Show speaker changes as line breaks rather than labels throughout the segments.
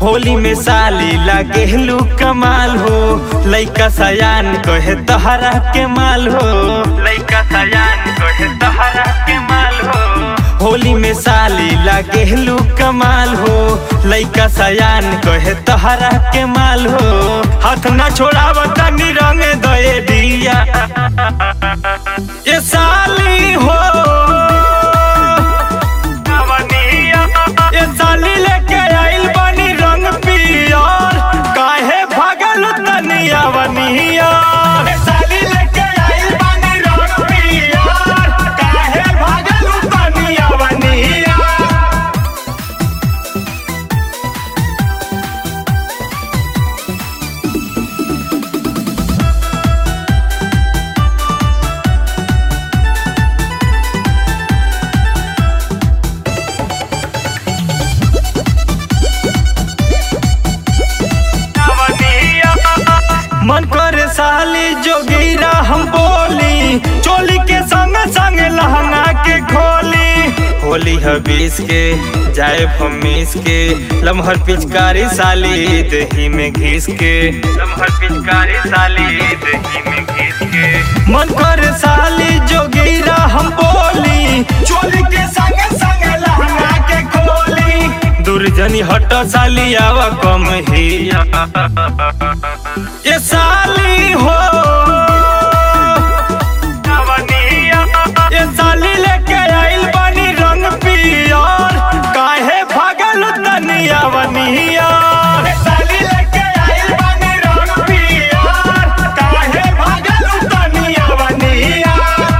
होली में साली लागेलू कमाल हो लइका सयान कहे तहरा के माल हो लइका सयान कहे तहरा के माल हो होली में साली लागेलू कमाल हो लइका सयान कहे तहरा के माल हो हाथ ना छोड़ाव तनी रंग दए दिया ये साली हो ये साली लेके आइल बनी रंग पियर काहे भागल तनिया बनिया ये साली लेके आइल बनी रंग पियर काहे भागल तनिया बनिया मन करे साली जोगीरा हम बोली चोली के संग संग लहंगा के खोली होली हबीस के जाए फमीस के लमहर पिचकारी साली दही में घिस के लमहर पिचकारी साली दही में घिस के मन करे साली जोगीरा हम बोली चोली के संग संग लहंगा के खोली दुर्जनी हट साली आवा कम ही ये साली हो ये साली लेके आइल बनी रंग पियर काहे भागल तनिया बनिया ये साली लेके आइल बनी रंग पियर काहे भागल तनिया बनिया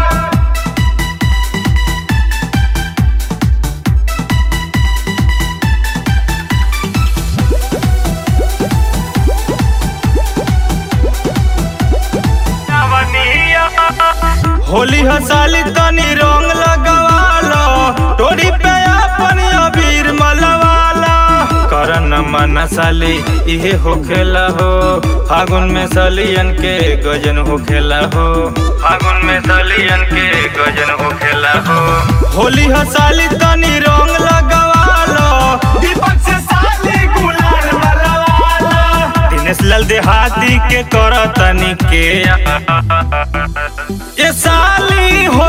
होली हसाली तनी रंग लगवालो टोरी पे अपन अबीर मलवाला करन मन साली इहे होखेला हो फागुन में सलियन के गजन होखेला हो फागुन में सलियन के गजन होखेला हो होली हसाली तनी रंग लगवालो दीपक से साली गुलाल मलवाला दिनेश लाल देहाती के कर तनी के ये साली हो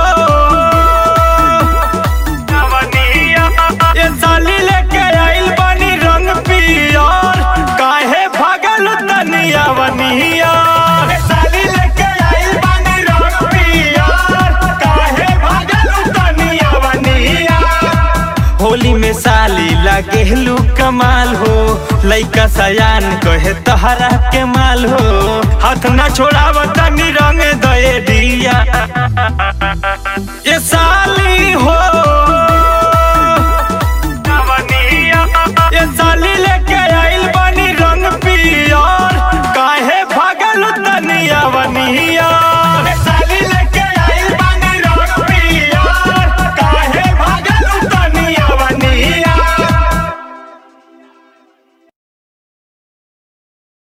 ये साली लेके आइल बनी रंग पियर काहे भागल तनिया बनिया ये साली लेके आइल बनी रंग पियर काहे भागल तनिया बनिया होली में साली लागेलू कमाल हो लइका सयान कहे तहरा के माल हो हाथ ना छोड़ाव तनी रंग दए दिया